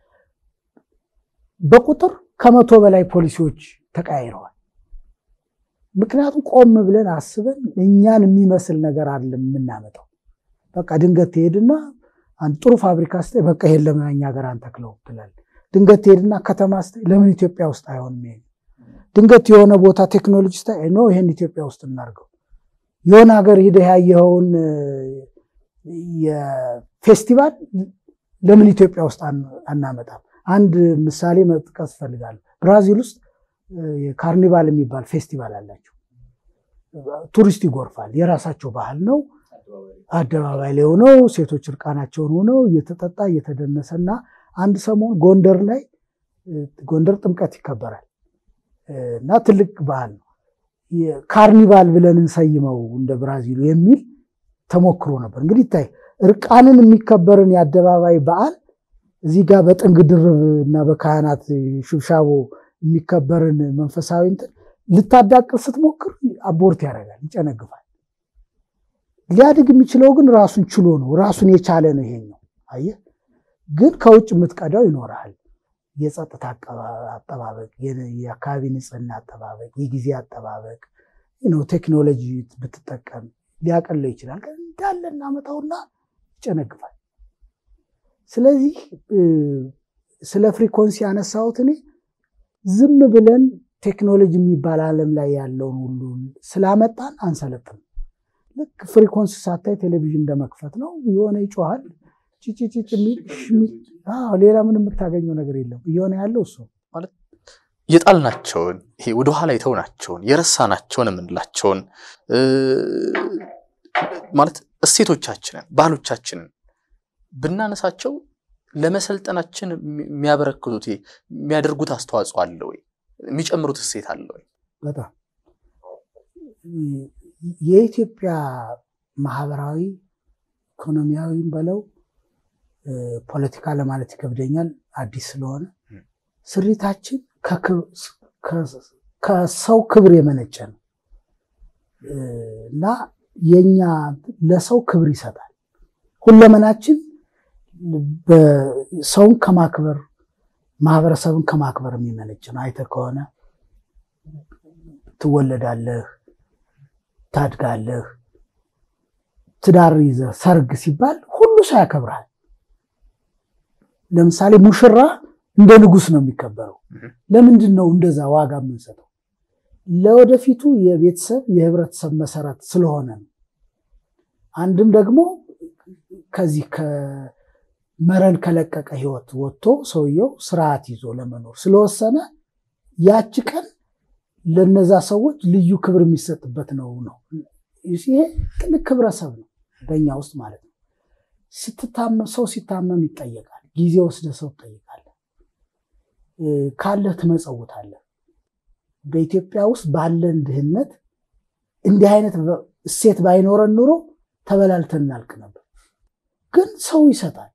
በቁጥር ከመቶ በላይ ፖሊሲዎች ተቀያይረዋል። ምክንያቱም ቆም ብለን አስበን እኛን የሚመስል ነገር አለ የምናመጣው። በቃ ድንገት ትሄድና አንድ ጥሩ ፋብሪካ ስታይ በቃ ይሄን ለምን እኛ ሀገር አንተክለው ትላለህ። ድንገት ትሄድና ከተማ ስታይ ለምን ኢትዮጵያ ውስጥ አይሆንም? ይሄ ድንገት የሆነ ቦታ ቴክኖሎጂ ስታይ ኖ ይሄን ኢትዮጵያ ውስጥ እናድርገው። የሆነ ሀገር ሂደህ ያየኸውን የፌስቲቫል ለምን ኢትዮጵያ ውስጥ አናመጣም? አንድ ምሳሌ መጥቀስ እፈልጋለሁ። ብራዚል ውስጥ ካርኒቫል የሚባል ፌስቲቫል አላቸው። ቱሪስት ይጎርፋል። የራሳቸው ባህል ነው። አደባባይ ላይ ሆነው ሴቶች እርቃናቸውን ሆነው እየተጠጣ እየተደነሰ እና አንድ ሰሞን ጎንደር ላይ ጎንደር ጥምቀት ይከበራል እና ትልቅ ባህል ነው። ካርኒቫል ብለን እንሰይመው እንደ ብራዚሉ የሚል ተሞክሮ ነበር። እንግዲህ ይታይ እርቃንን የሚከበርን የአደባባይ በዓል እዚህ ጋር በጥንግ ድርብ እና በካህናት ሽብሻቦ የሚከበርን መንፈሳዊ እንትን ልታዳቅል ስትሞክር አቦርት ያደርጋል፣ ይጨነግፋል። ሊያድግ የሚችለው ግን ራሱን ችሎ ነው፣ ራሱን የቻለ ነው። ይሄኛው አየህ፣ ግን ከውጭ የምትቀዳው ይኖርሃል። የጸጥታ አጠባበቅ፣ የአካባቢ ንጽህና አጠባበቅ፣ የጊዜ አጠባበቅ ነው። ቴክኖሎጂ ብትጠቀም ሊያቀለው ይችላል። እንዳለ እናመጣውና ይጨነግፋል። ስለዚህ ስለ ፍሪኮንሲ ያነሳሁት እኔ ዝም ብለን ቴክኖሎጂ የሚባል ዓለም ላይ ያለውን ሁሉ ስላመጣን አንሰለጥም። ልክ ፍሪኮንሲ ሳታይ ቴሌቪዥን እንደመክፈት ነው። የሆነ ይጮሃል፣ ጭጭጭጭ የሚል ሌላ ምን የምታገኘው ነገር የለም። እየሆነ ያለው እሱ ማለት የጣልናቸውን ይሄ ወደኋላ የተውናቸውን የረሳናቸውን የምንላቸውን ማለት እሴቶቻችንን ባህሎቻችንን ብናነሳቸው ለመሰልጠናችን የሚያበረክቱት የሚያደርጉት አስተዋጽኦ አለ ወይ? የሚጨምሩት እሴት አለ ወይ? በጣም የኢትዮጵያ ማህበራዊ ኢኮኖሚያዊም በለው ፖለቲካ ለማለት ይከብደኛል፣ አዲስ ስለሆነ ስሪታችን ከሰው ክብር የመነጨ ነው እና የኛ ለሰው ክብር ይሰጣል። ሁለመናችን ሰውን ከማክበር ማህበረሰብን ከማክበር የሚመነጭ ነው። አይተህ ከሆነ ትወለዳለህ፣ ታድጋለህ፣ ትዳር ይዘህ ሰርግ ሲባል ሁሉ ሰው ያከብራል። ለምሳሌ ሙሽራ እንደ ንጉሥ ነው የሚከበረው። ለምንድን ነው እንደዛ ዋጋ የምንሰጠው? ለወደፊቱ የቤተሰብ የህብረተሰብ መሰረት ስለሆነ ነው። አንድም ደግሞ ከዚህ ከመረን ከለቀቀ ህይወት ወጥቶ ሰውየው ስርዓት ይዞ ለመኖር ስለወሰነ ያቺ ቀን ለነዛ ሰዎች ልዩ ክብር የሚሰጥበት ነው ነው ይሄ ትልቅ ክብረሰብ ነው በእኛ ውስጥ ማለት ነው። ስትታመም ሰው ሲታመም ይጠየቃል። ጊዜ ወስደ ሰው ትጠይቃለህ። ካለህ ትመጸውታለህ። በኢትዮጵያ ውስጥ ባለን ድህነት እንዲህ አይነት እሴት ባይኖረን ኑሮ ተበላልተን እናልቅ ነበር። ግን ሰው ይሰጣል።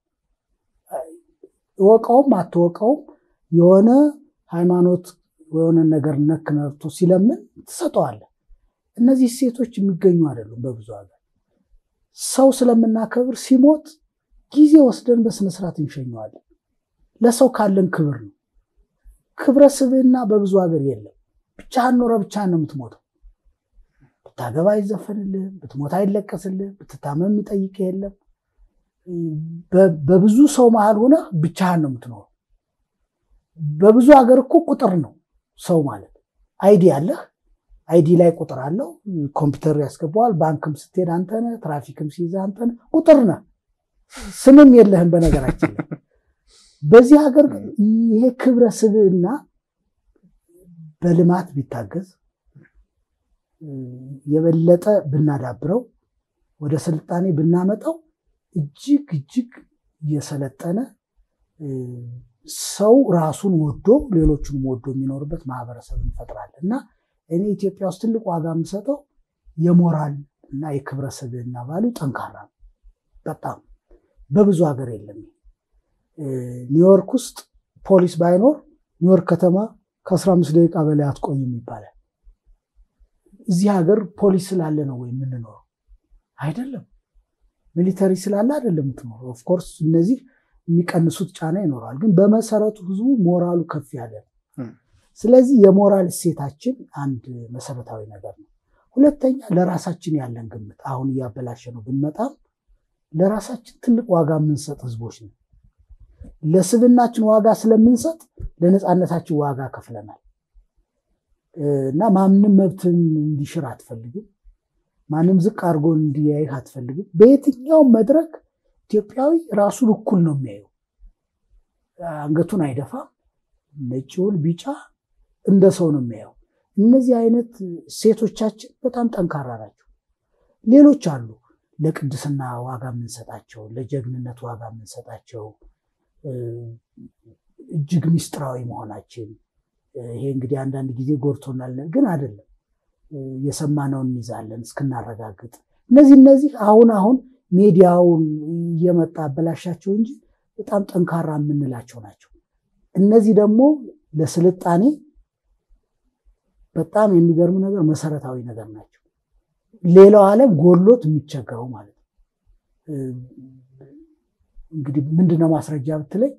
እወቀውም አትወቀውም የሆነ ሃይማኖት የሆነ ነገር ነክ ነርቶ ሲለምን ትሰጠዋለህ። እነዚህ እሴቶች የሚገኙ አይደሉም በብዙ ሀገር። ሰው ስለምናከብር ሲሞት ጊዜ ወስደን በስነስርዓት እንሸኘዋለን። ለሰው ካለን ክብር ነው። ክብረ ስብዕና በብዙ ሀገር የለም። ብቻህን ኖረ ብቻህን ነው የምትሞተው። ብታገባ አይዘፈንልህም፣ ብትሞት አይለቀስልህም፣ ብትታመም የሚጠይቅ የለም። በብዙ ሰው መሃል ሆነ ብቻህን ነው የምትኖረው። በብዙ ሀገር እኮ ቁጥር ነው ሰው ማለት። አይዲ አለህ፣ አይዲ ላይ ቁጥር አለው፣ ኮምፒውተር ያስገባዋል። ባንክም ስትሄድ አንተ ነህ፣ ትራፊክም ሲይዝ አንተ ነህ፣ ቁጥር ነህ። ስምም የለህም በነገራችን ላይ። በዚህ ሀገር ይሄ ክብረ ስብዕና በልማት ቢታገዝ የበለጠ ብናዳብረው ወደ ስልጣኔ ብናመጣው እጅግ እጅግ የሰለጠነ ሰው ራሱን ወዶ ሌሎቹንም ወዶ የሚኖርበት ማህበረሰብ እንፈጥራለን እና እኔ ኢትዮጵያ ውስጥ ትልቅ ዋጋ የምሰጠው የሞራል እና የክብረ ስብዕና ባሉ ጠንካራ ነው። በጣም በብዙ ሀገር የለም። ኒውዮርክ ውስጥ ፖሊስ ባይኖር ኒውዮርክ ከተማ ከ15 ደቂቃ በላይ አትቆይም ይባላል። እዚህ ሀገር ፖሊስ ስላለ ነው ወይ የምንኖረው? አይደለም። ሚሊተሪ ስላለ አይደለም የምትኖረው። ኦፍኮርስ እነዚህ የሚቀንሱት ጫና ይኖረዋል፣ ግን በመሰረቱ ህዝቡ ሞራሉ ከፍ ያለ ነው። ስለዚህ የሞራል እሴታችን አንድ መሰረታዊ ነገር ነው። ሁለተኛ ለራሳችን ያለን ግምት አሁን እያበላሸ ነው ብንመጣም ለራሳችን ትልቅ ዋጋ የምንሰጥ ህዝቦች ነው። ለስብናችን ዋጋ ስለምንሰጥ ለነፃነታችን ዋጋ ከፍለናል እና ማንም መብትን እንዲሽር አትፈልግም። ማንም ዝቅ አድርጎ እንዲያይህ አትፈልግም። በየትኛውም መድረክ ኢትዮጵያዊ ራሱን እኩል ነው የሚያየው። አንገቱን አይደፋም። ነጭውን ቢጫ እንደ ሰው ነው የሚያየው። እነዚህ አይነት ሴቶቻችን በጣም ጠንካራ ናቸው። ሌሎች አሉ ለቅድስና ዋጋ የምንሰጣቸው፣ ለጀግንነት ዋጋ የምንሰጣቸው እጅግ ሚስጥራዊ መሆናችን ይሄ እንግዲህ አንዳንድ ጊዜ ጎድቶናል፣ ግን አይደለም። የሰማነውን እንይዛለን እስክናረጋግጥ። እነዚህ እነዚህ አሁን አሁን ሚዲያውን እየመጣ አበላሻቸው እንጂ በጣም ጠንካራ የምንላቸው ናቸው። እነዚህ ደግሞ ለስልጣኔ በጣም የሚገርሙ ነገር መሰረታዊ ነገር ናቸው። ሌላው ዓለም ጎሎት የሚቸገረው ማለት ነው። እንግዲህ ምንድነው ማስረጃ ብትለኝ፣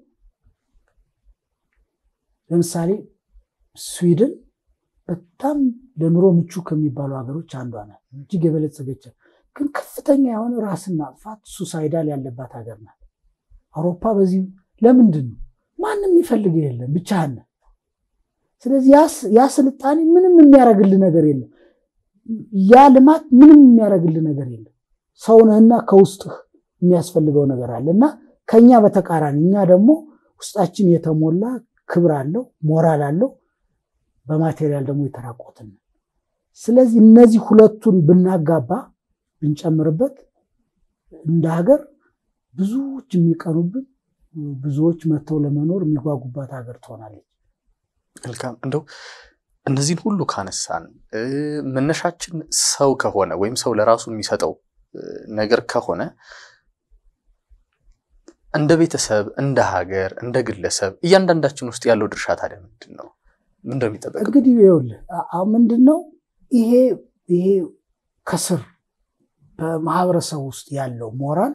ለምሳሌ ስዊድን በጣም ለኑሮ ምቹ ከሚባሉ ሀገሮች አንዷ ናት። እጅግ የበለጸገች ግን ከፍተኛ የሆነ ራስን ማጥፋት ሱሳይዳል ያለባት ሀገር ናት። አውሮፓ በዚህ ለምንድን ነው ማንም የሚፈልግ የለም ብቻህን። ስለዚህ ያ ስልጣኔ ምንም የሚያደርግልህ ነገር የለም። ያ ልማት ምንም የሚያደርግልህ ነገር የለም። ሰውነህና ከውስጥህ የሚያስፈልገው ነገር አለ እና ከኛ በተቃራኒ እኛ ደግሞ ውስጣችን የተሞላ ክብር አለው፣ ሞራል አለው፣ በማቴሪያል ደግሞ የተራቆትን። ስለዚህ እነዚህ ሁለቱን ብናጋባ ብንጨምርበት እንደ ሀገር ብዙዎች የሚቀኑብን ብዙዎች መጥተው ለመኖር የሚጓጉባት ሀገር ትሆናለች። መልካም እንደው እነዚህን ሁሉ ካነሳን መነሻችን ሰው ከሆነ ወይም ሰው ለራሱ የሚሰጠው ነገር ከሆነ እንደ ቤተሰብ፣ እንደ ሀገር፣ እንደ ግለሰብ እያንዳንዳችን ውስጥ ያለው ድርሻ ታዲያ ምንድን ነው? ምን እንደሚጠበቅ እንግዲህ ይኸውልህ ምንድን ነው ይሄ ይሄ ከስር በማህበረሰብ ውስጥ ያለው ሞራል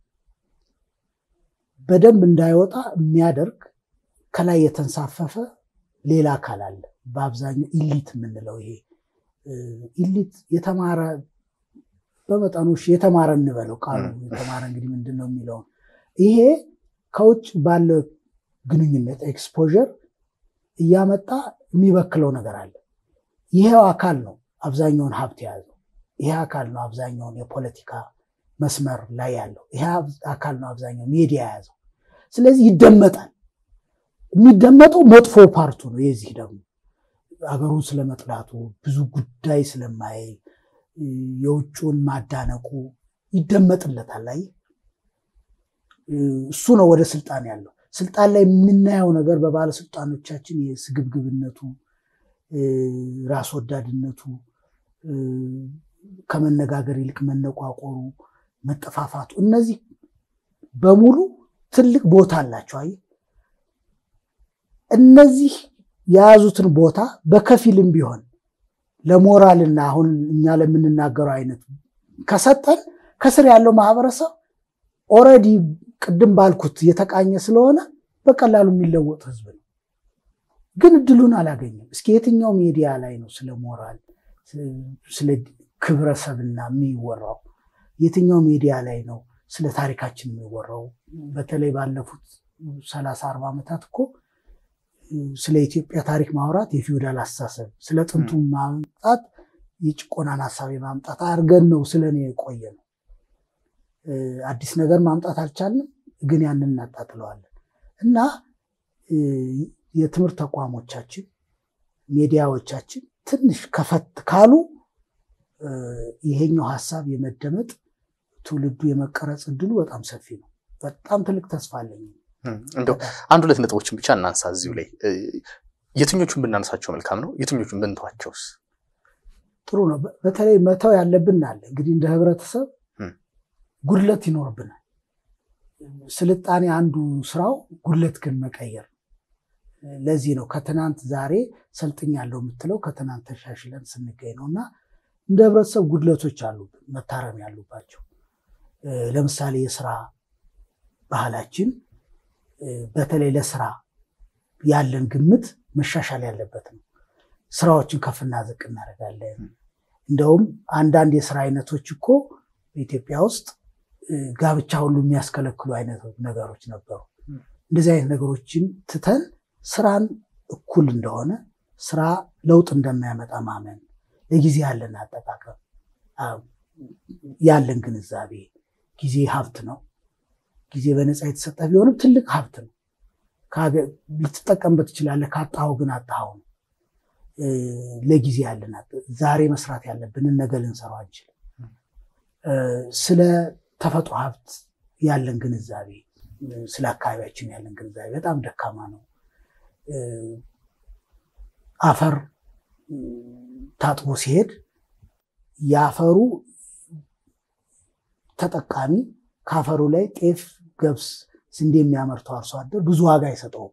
በደንብ እንዳይወጣ የሚያደርግ ከላይ የተንሳፈፈ ሌላ አካል አለ። በአብዛኛው ኢሊት የምንለው ይሄ ኢሊት የተማረ በመጠኑ የተማረ እንበለው ቃሉ የተማረ እንግዲህ ምንድን ነው የሚለውን ይሄ ከውጭ ባለው ግንኙነት ኤክስፖዠር እያመጣ የሚበክለው ነገር አለ። ይሄው አካል ነው አብዛኛውን ሀብት የያዘው። ይሄ አካል ነው አብዛኛውን የፖለቲካ መስመር ላይ ያለው። ይሄ አካል ነው አብዛኛው ሚዲያ የያዘው። ስለዚህ ይደመጣል። የሚደመጠው መጥፎ ፓርቱ ነው። የዚህ ደግሞ አገሩን ስለመጥላቱ ብዙ ጉዳይ ስለማይ የውጭውን ማዳነቁ ይደመጥለታል። አይ እሱ ነው ወደ ስልጣን ያለው። ስልጣን ላይ የምናየው ነገር በባለስልጣኖቻችን የስግብግብነቱ፣ ራስ ወዳድነቱ፣ ከመነጋገር ይልቅ መነቋቆሩ፣ መጠፋፋቱ እነዚህ በሙሉ ትልቅ ቦታ አላቸው። አይ እነዚህ የያዙትን ቦታ በከፊልም ቢሆን ለሞራልና አሁን እኛ ለምንናገረው አይነት ከሰጠን ከስር ያለው ማህበረሰብ ኦልሬዲ ቅድም ባልኩት የተቃኘ ስለሆነ በቀላሉ የሚለወጥ ህዝብ ነው። ግን እድሉን አላገኘም። እስኪ የትኛው ሚዲያ ላይ ነው ስለ ሞራል ስለ ክብረሰብና የሚወራው? የትኛው ሚዲያ ላይ ነው ስለ ታሪካችን የሚወራው? በተለይ ባለፉት ሰላሳ አርባ ዓመታት እኮ ስለ ኢትዮጵያ ታሪክ ማውራት የፊውዳል አስተሳሰብ ስለ ጥንቱ ማምጣት የጭቆናን ሀሳብ ማምጣት አድርገን ነው ስለ እኔ የቆየ ነው። አዲስ ነገር ማምጣት አልቻልንም፣ ግን ያንን እናጣጥለዋለን። እና የትምህርት ተቋሞቻችን ሚዲያዎቻችን ትንሽ ከፈት ካሉ ይሄኛው ሀሳብ የመደመጥ ትውልዱ የመቀረጽ እድሉ በጣም ሰፊ ነው። በጣም ትልቅ ተስፋ አለኝ። እንደው አንድ ሁለት ነጥቦችን ብቻ እናንሳ እዚሁ ላይ የትኞቹን ብናነሳቸው መልካም ነው? የትኞቹን ብንተዋቸውስ ጥሩ ነው? በተለይ መተው ያለብን አለ እንግዲህ እንደ ህብረተሰብ ጉድለት ይኖርብናል። ስልጣኔ አንዱ ስራው ጉድለት ግን መቀየር። ለዚህ ነው ከትናንት ዛሬ ሰልጥኛለሁ የምትለው ከትናንት ተሻሽለን ስንገኝ ነው። እና እንደ ህብረተሰብ ጉድለቶች አሉብን መታረም ያሉባቸው። ለምሳሌ የስራ ባህላችን በተለይ ለስራ ያለን ግምት መሻሻል ያለበት ነው። ስራዎችን ከፍና ዝቅ እናደርጋለን። እንደውም አንዳንድ የስራ አይነቶች እኮ በኢትዮጵያ ውስጥ ጋብቻ ሁሉ የሚያስከለክሉ አይነት ነገሮች ነበሩ። እንደዚህ አይነት ነገሮችን ትተን ስራን እኩል እንደሆነ ስራ ለውጥ እንደማያመጣ ማመን፣ ለጊዜ ያለን አጠቃቀም ያለን ግንዛቤ፣ ጊዜ ሀብት ነው። ጊዜ በነፃ የተሰጠ ቢሆንም ትልቅ ሀብት ነው። ልትጠቀምበት ትችላለህ። ካጣኸው ግን አጣኸው ነው። ለጊዜ ያለን ዛሬ መስራት ያለብንን ነገ ልንሰራው አንችልም። ስለ ተፈጥሮ ሀብት ያለን ግንዛቤ፣ ስለ አካባቢያችን ያለን ግንዛቤ በጣም ደካማ ነው። አፈር ታጥቦ ሲሄድ የአፈሩ ተጠቃሚ ከአፈሩ ላይ ጤፍ፣ ገብስ፣ ስንዴ የሚያመርተው አርሶ አደር ብዙ ዋጋ አይሰጠውም።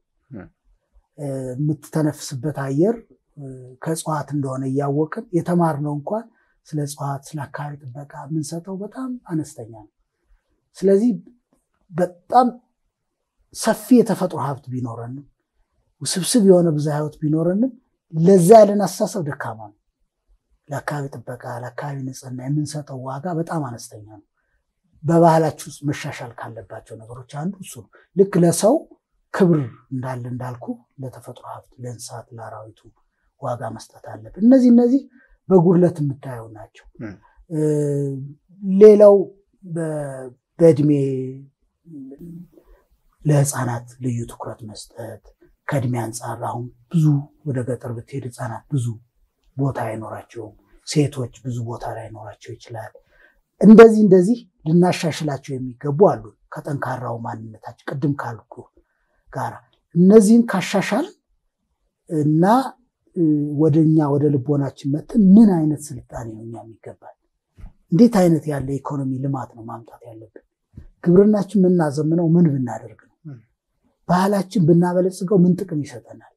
የምትተነፍስበት አየር ከእጽዋት እንደሆነ እያወቅን የተማርነው እንኳን ስለ እጽዋት ስለ አካባቢ ጥበቃ የምንሰጠው በጣም አነስተኛ ነው። ስለዚህ በጣም ሰፊ የተፈጥሮ ሀብት ቢኖረንም ውስብስብ የሆነ ብዝሃ ሕይወት ቢኖረንም ለዛ ያለን አስተሳሰብ ደካማ ነው። ለአካባቢ ጥበቃ ለአካባቢ ንጽህና የምንሰጠው ዋጋ በጣም አነስተኛ ነው። በባህላችን ውስጥ መሻሻል ካለባቸው ነገሮች አንዱ እሱ ነው። ልክ ለሰው ክብር እንዳለ እንዳልኩ ለተፈጥሮ ሀብት ለእንስሳት፣ ለአራዊቱ ዋጋ መስጠት አለብን። እነዚህ እነዚህ በጉድለት የምታየው ናቸው። ሌላው በእድሜ ለህፃናት ልዩ ትኩረት መስጠት ከእድሜ አንጻር አሁን ብዙ ወደ ገጠር ብትሄድ ህፃናት ብዙ ቦታ አይኖራቸውም። ሴቶች ብዙ ቦታ ላይኖራቸው ይችላል። እንደዚህ እንደዚህ ልናሻሽላቸው የሚገቡ አሉ። ከጠንካራው ማንነታችን ቅድም ካልኩ ጋር እነዚህን ካሻሻል እና ወደ እኛ ወደ ልቦናችን መተን ምን አይነት ስልጣኔ ነው እኛ የሚገባል? እንዴት አይነት ያለ ኢኮኖሚ ልማት ነው ማምጣት ያለብን? ግብርናችን የምናዘምነው ምን ብናደርግ ነው? ባህላችን ብናበለጽገው ምን ጥቅም ይሰጠናል?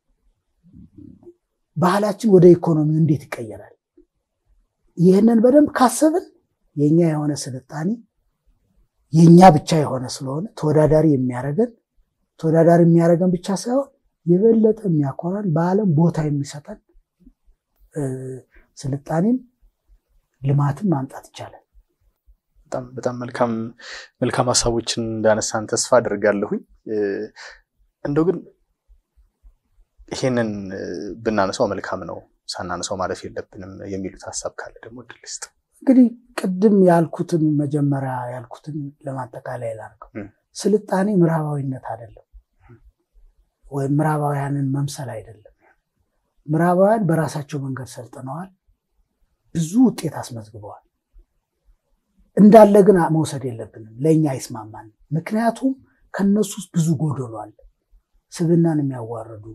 ባህላችን ወደ ኢኮኖሚው እንዴት ይቀየራል? ይህንን በደንብ ካሰብን የኛ የሆነ ስልጣኔ የኛ ብቻ የሆነ ስለሆነ ተወዳዳሪ የሚያደርገን ተወዳዳሪ የሚያደርገን ብቻ ሳይሆን የበለጠ የሚያኮራን በዓለም ቦታ የሚሰጠን ስልጣኔም ልማትም ማምጣት ይቻላል። በጣም በጣም መልካም መልካም ሀሳቦችን እንዳነሳን ተስፋ አድርጋለሁኝ። እንደው ግን ይሄንን ብናነሳው መልካም ነው፣ ሳናነሳው ማለፍ የለብንም የሚሉት ሀሳብ ካለ ደግሞ እድል ስጥ። እንግዲህ ቅድም ያልኩትን መጀመሪያ ያልኩትን ለማጠቃለያ ላድርገው። ስልጣኔ ምዕራባዊነት አይደለም፣ ወይም ምዕራባውያንን መምሰል አይደለም። ምዕራባውያን በራሳቸው መንገድ ሰልጥነዋል፣ ብዙ ውጤት አስመዝግበዋል። እንዳለ ግን መውሰድ የለብንም፣ ለእኛ አይስማማንም። ምክንያቱም ከነሱ ውስጥ ብዙ ጎደሎ አለ። ስብናን የሚያዋርዱ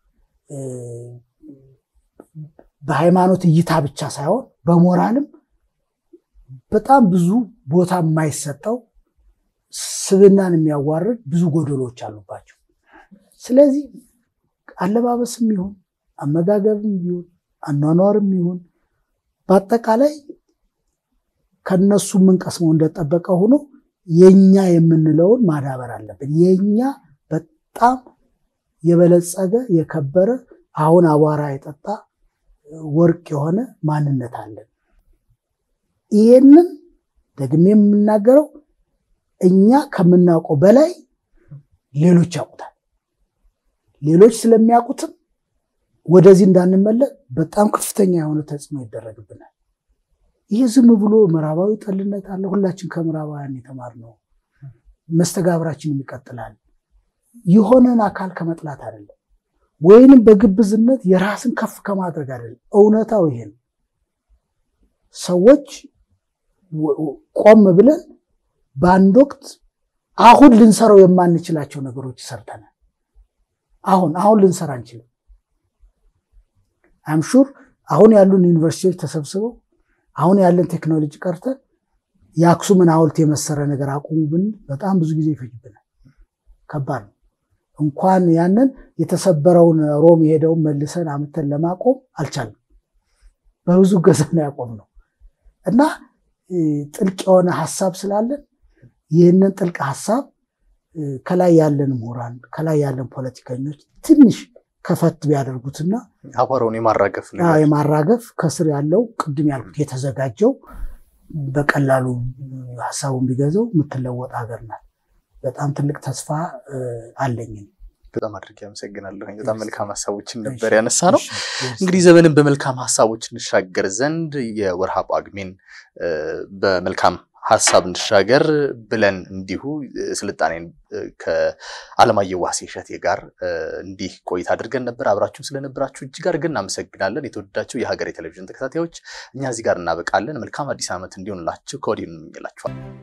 በሃይማኖት እይታ ብቻ ሳይሆን በሞራልም በጣም ብዙ ቦታ የማይሰጠው ስብናን የሚያዋርድ ብዙ ጎደሎች አሉባቸው። ስለዚህ አለባበስም ይሁን አመጋገብም ይሁን አኗኗርም ይሁን በአጠቃላይ ከነሱ የምንቀስመው እንደጠበቀ ሆኖ የኛ የምንለውን ማዳበር አለብን። የኛ በጣም የበለጸገ የከበረ አሁን አቧራ የጠጣ ወርቅ የሆነ ማንነት አለን። ይህንን ደግሜ የምናገረው እኛ ከምናውቀው በላይ ሌሎች ያውቁታል። ሌሎች ስለሚያውቁትም ወደዚህ እንዳንመለስ በጣም ከፍተኛ የሆነ ተጽዕኖ ይደረግብናል። ይህ ዝም ብሎ ምዕራባዊ ጠልነት አለ። ሁላችን ከምዕራባውያን የተማርነው መስተጋብራችን ይቀጥላል። የሆነን አካል ከመጥላት አይደለም፣ ወይንም በግብዝነት የራስን ከፍ ከማድረግ አይደለም። እውነታው ይሄ ነው። ሰዎች ቆም ብለን በአንድ ወቅት አሁን ልንሰራው የማንችላቸው ነገሮች ሰርተናል። አሁን አሁን ልንሰራ አንችልም። አምሹር አሁን ያሉን ዩኒቨርሲቲዎች ተሰብስበው አሁን ያለን ቴክኖሎጂ ቀርተን የአክሱምን ሐውልት የመሰረ ነገር አቁሙ ብንል በጣም ብዙ ጊዜ ይፈጅብናል። ከባድ ነው። እንኳን ያንን የተሰበረውን ሮም የሄደውን መልሰን አምተን ለማቆም አልቻልም። በብዙ ገዛ ነው ያቆምነው እና ጥልቅ የሆነ ሀሳብ ስላለን ይህንን ጥልቅ ሀሳብ ከላይ ያለን ምሁራን ከላይ ያለን ፖለቲከኞች ትንሽ ከፈት ቢያደርጉትና አቧራውን የማራገፍ የማራገፍ ከስር ያለው ቅድም ያልኩት የተዘጋጀው በቀላሉ ሀሳቡን ቢገዛው የምትለወጥ ሀገር ናት። በጣም ትልቅ ተስፋ አለኝ። በጣም አድርጌ አመሰግናለሁ። በጣም መልካም ሀሳቦችን ነበር ያነሳ ነው። እንግዲህ ዘመንን በመልካም ሀሳቦች እንሻገር ዘንድ የወርሃ ጳጉሜን በመልካም ሀሳብ እንሻገር ብለን እንዲሁ ስልጣኔን ከአለማየሁ ዋሴ እሸቴ ጋር እንዲህ ቆይታ አድርገን ነበር። አብራችሁን ስለነበራችሁ እጅግ አድርገን እናመሰግናለን። የተወደዳችሁ የሀገሬ ቴሌቪዥን ተከታታዮች፣ እኛ እዚህ ጋር እናበቃለን። መልካም አዲስ ዓመት እንዲሆንላችሁ ከወዲሁ እንመኝላችኋል።